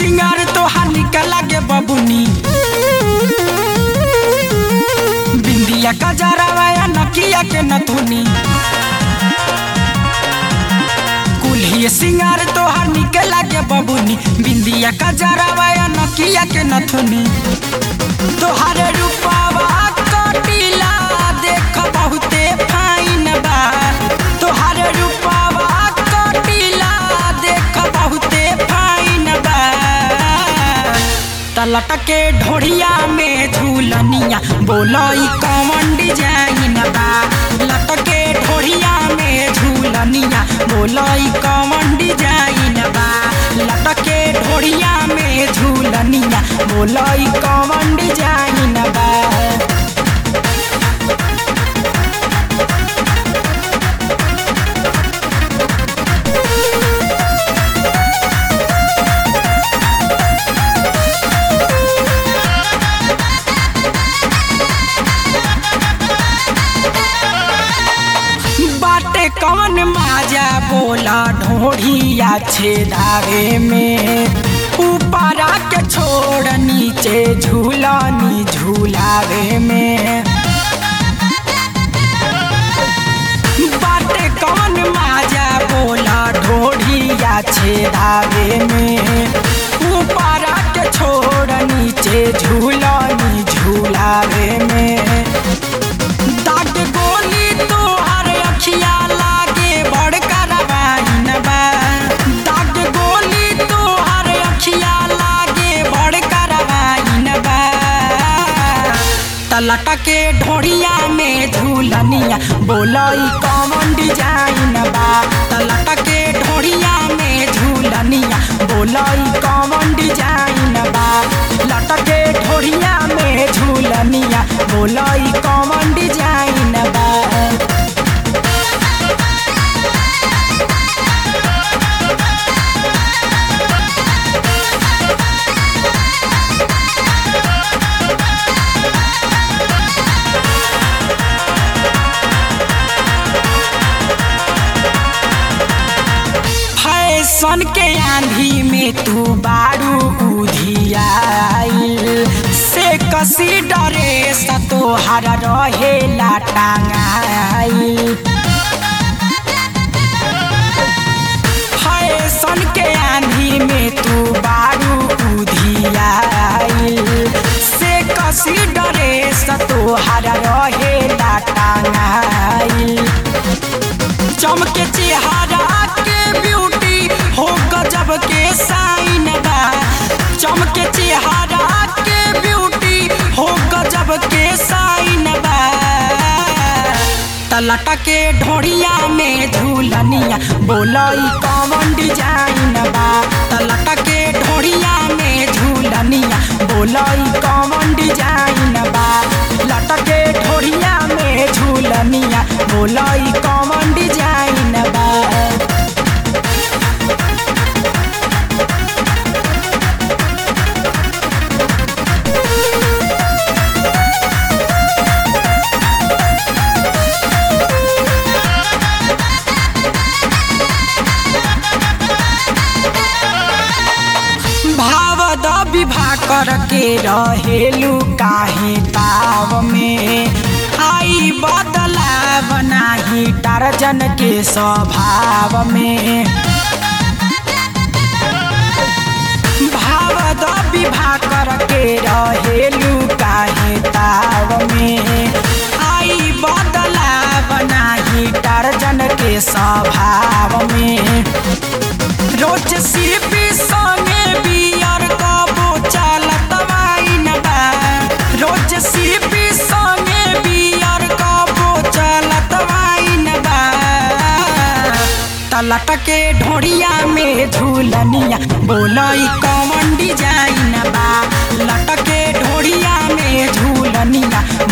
सिंगार तोहार निकल लागे बबुनी बिंदिया का जरावा या नकिया के नथुनी कुल्ही सिंगार तोहार निकल लागे बबुनी बिंदिया का जरावा या नकिया के नथुनी तोहारे रूपावा कटिला देख बहुते फाइन बा तोहारे रूपावा कटिला देख बहुते फाइन बा तलट के ढोढ़िया में झूलनिया बोलई कौन डिजाइन बा लटके ढोढ़िया में झूलनिया बोलई कौन डिजाइन बा लटके ढोढ़िया में झूलनिया बोलई कौन डिजाइन बा बाटे कौन माजा बोला ढोढ़िया छेदावे में ऊपरा के छोड़ नीचे झूलानी झूलावे में बाटे कौन माजा बोला ढोढ़िया छेदावे में ऊपरा के छोड़ नीचे झूलानी झूलावे में दाग गोली तोहर अखिया लागे बड़ करवाइन बा दाग गोली तोहर अखिया लागे बड़ करवाइन बा तलट के ढोढ़िया में झूलनिया बोलई कौन डिजाइन बा तलट के ढोढ़िया में झूलनिया बोलई कौन डिजाइन बा लटके ढोढ़िया में झूलनिया बोलई कौन डिजाइन बा फैशन के आंधी में तू बारू उधियाइल से कसी डरे तोहर रहेला टांगाइल फैशन के आंधी में तू बारू उधियाइल से कसी डरे तोहर रहेला टांगाइल चमके चेहरा के ब्यूटी हो गजब के साइन बा चमके चेहरा के ब्यूटी हो गजब के साइन बा तलट के ढोढ़िया में झूलनिया बोलई कौन डिजाइन बा तलट के ढोढ़िया में झूलनिया बोलई कौन डिजाइन बा लटके ढोढ़िया में झूलनिया बोलई कौन डिजाइन बा भाव द विवाह करके रहेलू काहे ताव में आई बदलाव नाही टारजन के स्वभाव में भाव द विवाह करके रहेलू काहे ताव में आई बदलाव नाही टारजन के स्वभाव में रोज सिपी संगे बियर कबो चलत वाइन बा रोज सिपी संगे बियर कबो चलत वाइन बा तलट के ढोढ़िया में झूलनिया बोलई कौन डिजाइन बा लटके ढोढ़िया में झूलनिया